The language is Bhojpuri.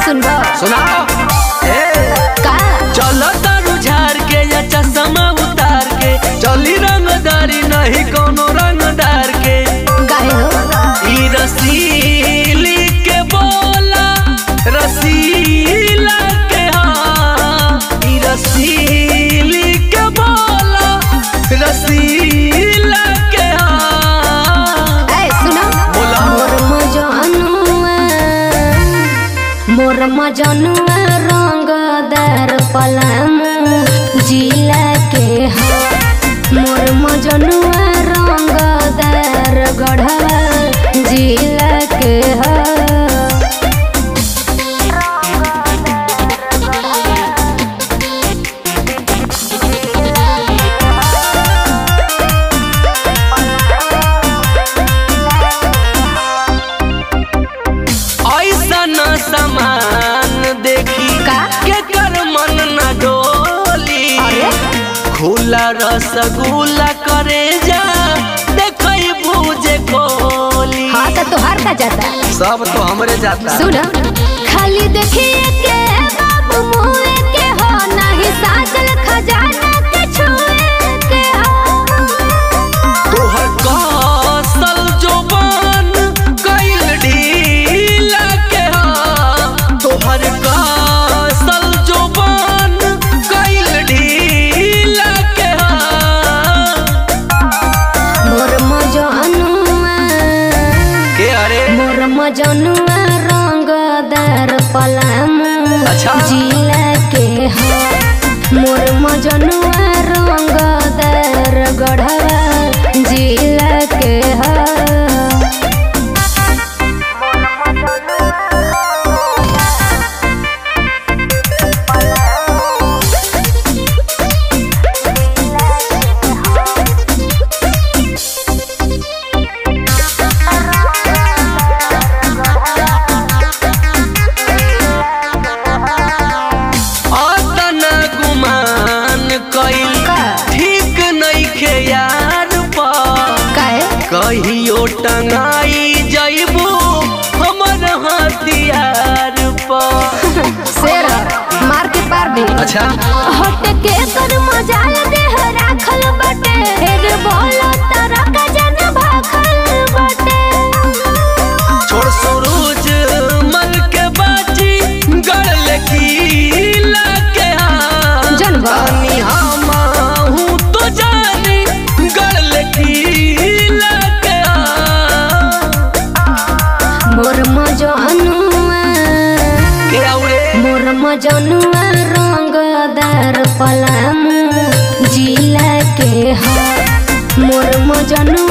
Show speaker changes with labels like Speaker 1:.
Speaker 1: सुनबो
Speaker 2: सुनाओ ए
Speaker 1: का
Speaker 2: चलो तारू झार के या चश्मा उतार के चली रंगदारी नहीं कोनो रंगदार के
Speaker 1: काहे हो
Speaker 2: ई रसीली के बोला रसीला के हाँ ई रसीली के बोला रसीला के हाँ
Speaker 1: ए सुनो
Speaker 2: बोला
Speaker 1: मोर मजनुआ मोर मजनुआ रंगदार पलामू जिला के ह मोर मजनुआ रंगदार गढ़वा जिला के ह
Speaker 2: ऐसा न सामान देखी
Speaker 1: का?
Speaker 2: के कर मन न डोली
Speaker 1: अरे?
Speaker 2: खुला रसगुल्ला करे जा देखई भूजे कोली
Speaker 1: हाँ तो तोहार का जाता
Speaker 2: सब तो हमरे जाता
Speaker 1: सुन खाली देखिए के बाबू मुए के हो नाही साजल खजाना के छुए के हो
Speaker 2: तोहर कौशल जोबान कइल ढीला के हा तोहर कौशल जोबान कइल ढीला के हा
Speaker 1: मोर मजनुआ
Speaker 2: के अरे
Speaker 1: मोर मजनुआ रंगदार पलामू
Speaker 2: अच्छा।
Speaker 1: जिला के हो मोर मजनुआ रंगदार गढ़वा जिला के हो
Speaker 2: अतना गुमान कइल
Speaker 1: का?
Speaker 2: ठीक नइखे यार पा
Speaker 1: काहे
Speaker 2: कहियो टंगाई जइबू हमर हथियार पर
Speaker 1: शेर मार के पार भी
Speaker 2: अच्छा
Speaker 1: हट के कर मजाल देह राखल बटे फिर बोलो तारा का जन भाखल बटे
Speaker 2: छोड़ सूरज मल के बाजी गड़ खीला के हाँ
Speaker 1: जनबा।
Speaker 2: जानी हम तो जानी गड़ खीला के हाँ
Speaker 1: मोर मजनुआ
Speaker 2: के औरे
Speaker 1: मोर मजनुआ रंगदार पलामू जिला के ह मोर मजनुआ